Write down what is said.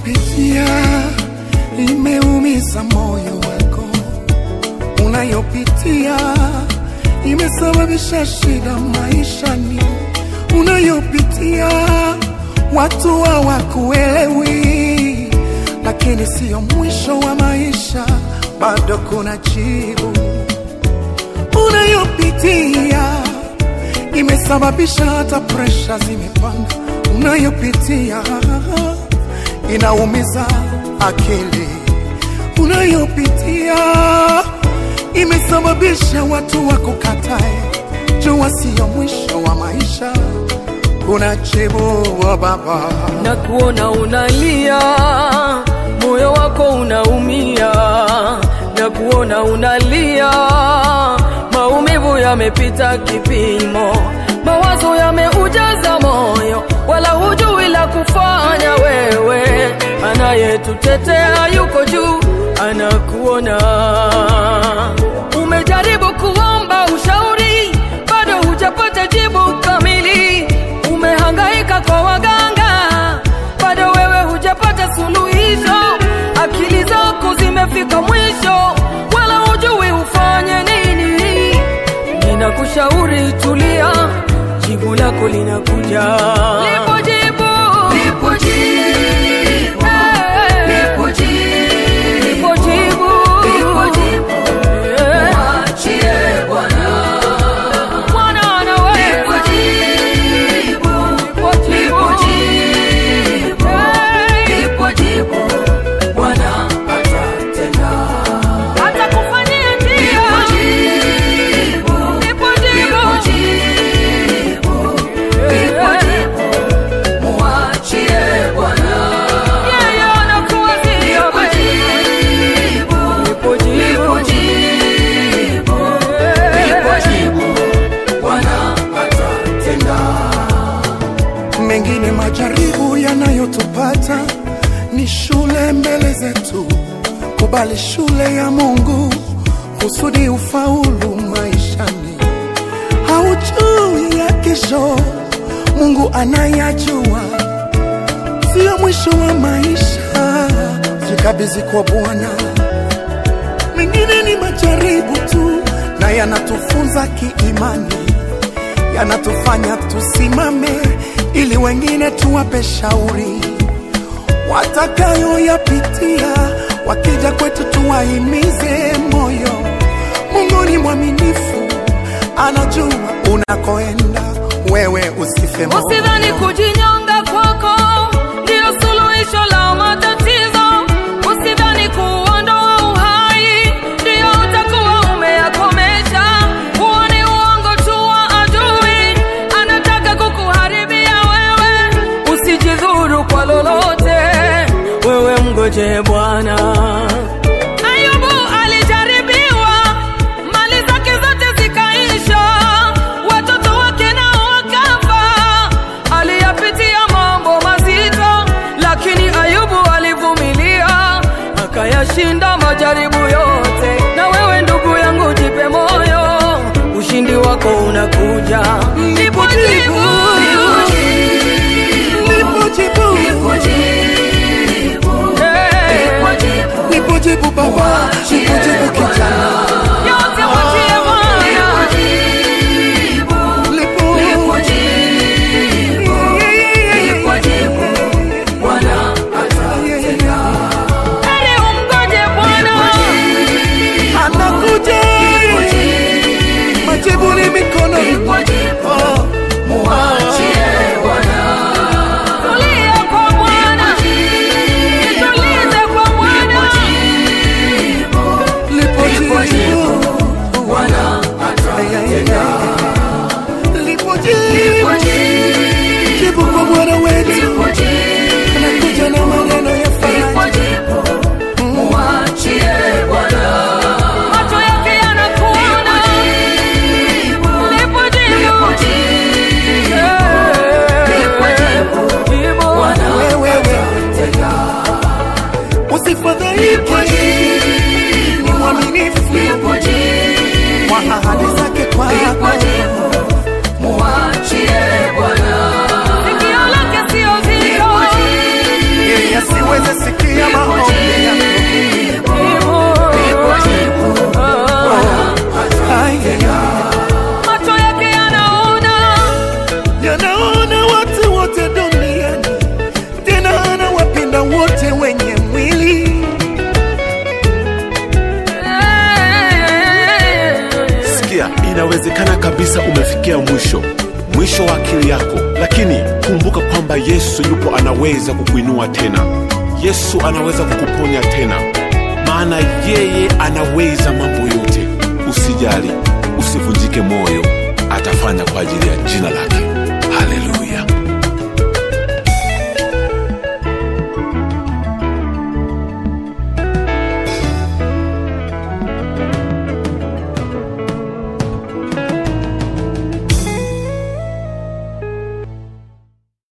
unayopitia imeumiza moyo wako, unayopitia imesababisha shida maishani, unayopitia watu hawakuelewi, lakini siyo mwisho wa maisha, bado kuna jibu. Unayopitia imesababisha hata presha zimepanda, unayopitia inaumiza akili, unayopitia imesababisha watu wakukatae. Jua siyo mwisho wa maisha, kuna jibu wa Baba. na kuona unalia, moyo wako unaumia, na kuona unalia, maumivu yamepita kipimo, mawazo yameujaza moyo, wala hujui la kufanya. Wewe anayetutetea yuko juu, anakuona. Umejaribu kuomba ushauri, bado hujapata jibu kamili. Umehangaika kwa waganga, bado wewe hujapata suluhisho. Akili zako zimefika mwisho, wala hujui ufanye nini. Ninakushauri tulia, jibu lako linakuja. Lipo jibu, lipo jibu, lipo jibu, lipo jibu, lipo jibu. Mwachie Bwana, Bwana anaweza. Lipo jibu, lipo jibu, lipo jibu. Bwana atatenda, atakufanyia njia. Lipo jibu, lipo jibu, lipo jibu. Mwachie Bwana, yeye anakuwazia wewe. Lipo jibu, lipo jibu. Bwana atatenda. mengine majaribu yanayotupata ni shule mbele zetu. Kubali shule ya Mungu kusudi ufaulu maishani. Haujui ya kesho, Mungu anayajua. Sio mwisho wa maisha, jikabidhi kwa Bwana. Mengine ni majaribu tu, na yanatufunza kiimani yanatufanya tusimame ili wengine tuwape shauri watakayoyapitia. Wakija kwetu tuwahimize moyo. Mungu ni mwaminifu, anajua unakoenda, wewe usife moyo. Usidhani kujinyonga kwako ndio suluhisho la matatizo. Usidhani kuondoa uhai ndio utakuwa umeyakomesha. Huo ni uongo tu wa adui, anataka kukuharibia wewe. Usijidhuru kwa lolote, wewe mgoje Bwana. Ayubu alijaribiwa, mali zake zote zikaisha, watoto wake nao wakafa. Aliyapitia mambo mazito, lakini Ayubu alivumilia, akayashinda majaribu yote. Na wewe ndugu yangu, jipe moyo, ushindi wako unakuja. Lipo jibu, Lipo jibu. Hey. kabisa umefikia mwisho mwisho wa akili yako lakini kumbuka kwamba yesu yupo anaweza kukuinua tena yesu anaweza kukuponya tena maana yeye anaweza mambo yote usijali usivunjike moyo atafanya kwa ajili ya jina lake haleluya